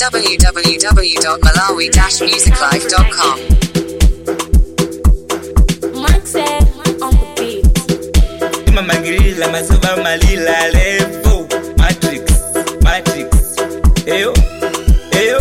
www.malawi-musiclife.com Mindset on the beat. imamangilila mazuva malila levo matrix matrix eyo eyo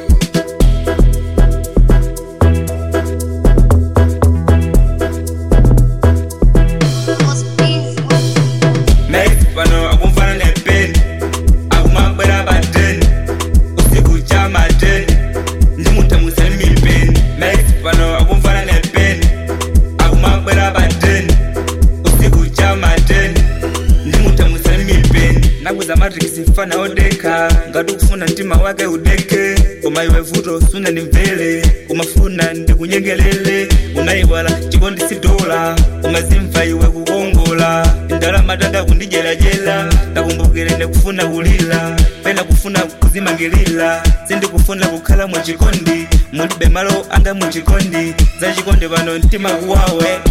Max pano akumfana nepeni akumabwera pateni usiku cha mateni ndimutamuseni mipeni Max pano akumfana nepeni akumabwera pateni usiku cha mateni ndimutamuseni mipeni nakuza matrix mfana odeka ngati ukufuna mtima wake udeke koma iwe vuto suna ndimvere umafuna ndikunyengelele unayiwala chikondi sidola umazimva iwe kukongola ndalama tanda kundijelajela ndakumbukire ndikufuna kulila pena kufuna kuzimangilila sindikufuna kukhala muchikondi mulibe malo anga muchikondi za chikondi pano mtima kuwawe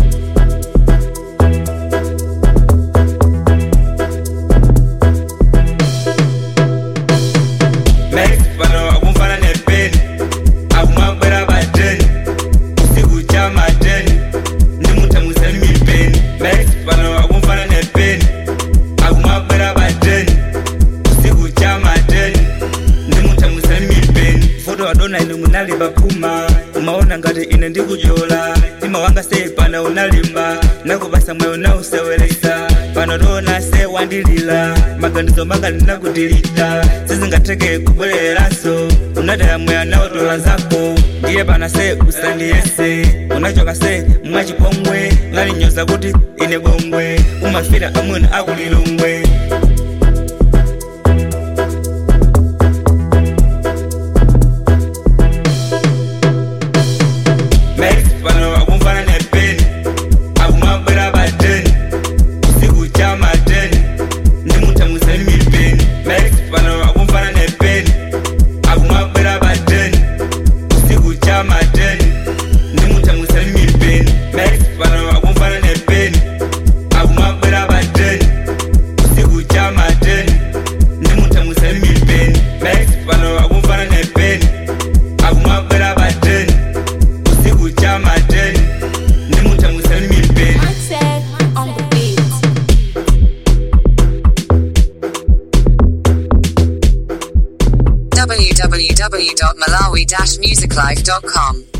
Max pano akumfana nepeni akumabwera pateni usiku cha mateni ndimutamuseni mipeni Max pano akumfana nepeni akumabwera pateni usiku cha mateni ndimutamuseni mipeni foto wadona ine munali pakuma umaona ngati ine ndikujola mtima wanga sei pano unalimba nakupasa mweyo nauseweresa pano tona se wandilila maganizo manga ndinakutilita sizingatheke kubwereranso unataya mweya naotola zako ndiye pana se usandiyese unachoka se mwachipongwe ngalinyoza kuti ine bongwe umafira amuna akulilongwe Max pano akumfana nepeni akumabwera pateni usiku cha mateni ndimutamuseni mipeni Max pano akumfana nepeni akumabwera pateni usiku cha mateni ndimutamuseni mipeni Max pano akumfana nepeni akumabwera pateni usiku cha mateni ndimutamuseni mipeni Max pano akumfana nepeni akumabwera pateni usiku cha mateni ndimutamuseni mipeni Mindset on the beat. www.malawi-musiclife.com